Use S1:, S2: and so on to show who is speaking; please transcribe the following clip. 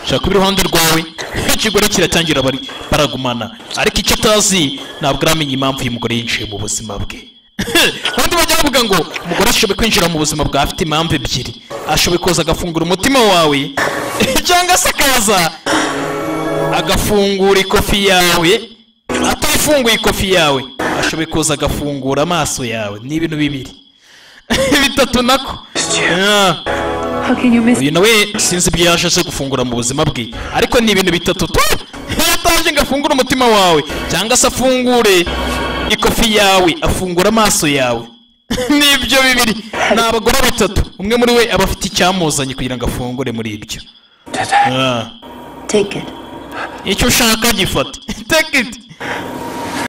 S1: yicara ku iruhande rwawe ikigore kiratangira bari baragumana ariko icyo atazi ntabwo aramenya impamvu uyu mugore yinjiye mu buzima bwe abandi bajya bavuga ngo umugore ashoboye kwinjira mu buzima bwawe afite impamvu ebyiri ashoboye koza agafungura umutima wawe cyangwa se akaza agafungura ikofi yawe atafunguye ikofi yawe ashoboye koza agafungura amaso yawe ni ibintu bibiri bitatu nako
S2: How can you miss
S1: uyu nawe sinzi ibyo yaje aje gufungura mu buzima bwe ariko ni ibintu bitatu tu yataje ngo afungure umutima wawe cyangwa se afungure ikofi yawe afungura amaso yawe ni ibyo bibiri ni abagore batatu umwe muri we aba afite icyamuzanye kugira ngo afungure muri ibyo Ah.
S2: Take it.
S1: icyo ushaka gifata take it